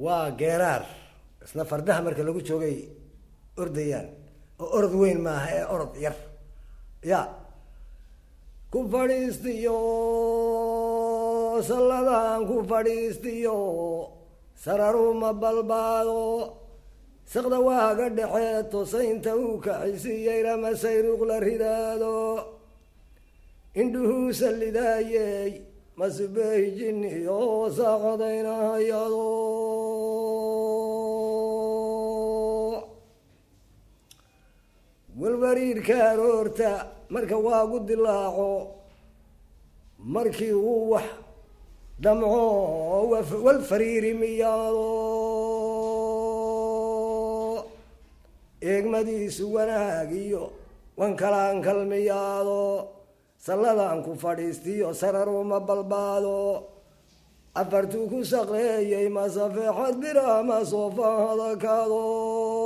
waa geeraar isna fardaha marka lagu joogay ordayaan oo orod weyn maaha ee orod yar ya ku fadhiistiyo salladan ku fadhiistiyo sararuma balbaado saqda waaga dhexee tosaynta uu kaxisiiyey ramasayruuq la ridaado indhuhuu sallidaayey masubey jinniyo saaqadaynahayado walwariirka aroorta marka waagu dilaaco markii uu wax damco wal fariiri miyaado eegmadiisu wanaag iyo wankalankal miyaado salladan ku fadhiistiyo sararuma balbaado afartuu ku saqleeyey masafeexad birama soofahadakado